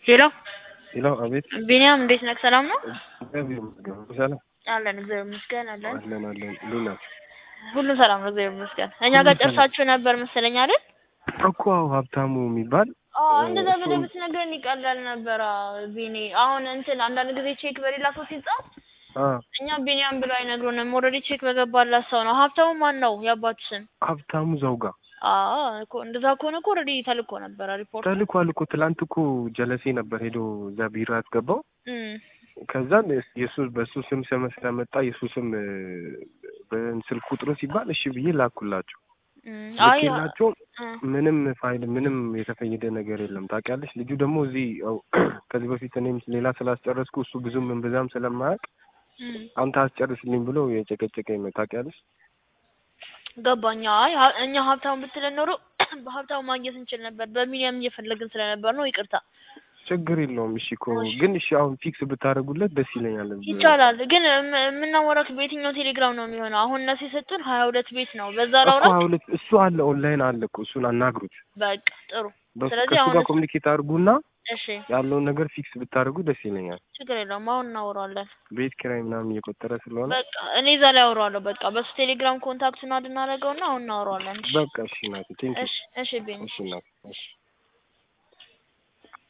ሄሎ ሄሎ፣ አቤት። ቢኒያም እንዴት ነህ? ሰላም ነው? እግዚአብሔር ይመስገን። ሰላም አለን እግዚአብሔር ይመስገን አለን። አለን አለን። እንዴት ናት? ሁሉም ሰላም ነው እግዚአብሔር ይመስገን። እኛ ሁሉም ጋር ሰላም። ጨርሳችሁ ነበር መሰለኝ አይደል? እኮ አዎ፣ ሀብታሙ የሚባል አዎ እ፣ እንደዛ እሱ- ብለህ ብትነግረን ይቀላል ነበር ቢኒ። አሁን እንትን አንዳንድ ጊዜ ቼክ በሌላ ሰው ሲጻፍ አ እኛ ቢኒያም ብሎ አይነግሩንም። ኦልሬዲ ቼክ በገባላት ሰው ነው። ሀብታሙ ማን ነው የአባቱ ስም? ሀብታሙ ዘውጋ አዎ እኮ እንደዛ ከሆነ እኮ ኦልሬዲ ተልኮ ነበረ ሪፖርት። ተልኳል እኮ ትላንት እኮ ጀለሴ ነበር ሄዶ እዛ ቢሮ ያስገባው። እም ከዛን የሱ በሱ ስም ስም ስለመጣ የሱ ስም እ፣ በስልክ ቁጥሩ ሲባል እሺ ብዬ ላኩላቸው። እም አይ ልኬላቸው እ፣ ምንም ፋይል ምንም የተፈየደ ነገር የለም። ታውቂያለሽ ልጁ ደግሞ እዚህ ያው ከዚህ በፊት እኔም ሌላ ስላስጨረስኩ እሱ ብዙም እምብዛም ስለማያውቅ እም አንተ አስጨርስልኝ ብሎ የጨቀጨቀኝ ነው። ታውቂያለሽ ገባኛ። አይ ሀ- እኛ ሀብታሙ ብትለን ኖሮ በሀብታሙ ማግኘት እንችል ነበር። በሚሊየም እየፈለግን ስለነበር ነው። ይቅርታ። ችግር የለውም። እሺ እኮ እሺ። ግን እሺ አሁን ፊክስ ብታደርጉለት ደስ ይለኛል። ይቻላል ግን እም- የምናወራክ በየትኛው ቴሌግራም ነው የሚሆነው? አሁን እነሱ የሰጡን ሀያ ሁለት ቤት ነው። በዛ እኮ ላውራ። ሁለት እሱ አለ ኦንላይን አለ እኮ እሱን አናግሩት። በቃ ጥሩ። በሱ ስለዚህ ከእሱ አሁን ጋር እሱ- ኮሚኒኬት አድርጉና እሺ ያለውን ነገር ፊክስ ብታደርጉ ደስ ይለኛል። ችግር የለውም። አሁን እናወራዋለን። ቤት ኪራይ ምናምን እየቆጠረ ስለሆነ በቃ እኔ እዛ ላይ አወራዋለሁ። በቃ በሱ ቴሌግራም ኮንታክት እናድናረገውና አሁን እናወራዋለን። እሺ በቃ እሺ ናት ቴንክ እሺ እሺ ቤኒ እሺ ናት እሺ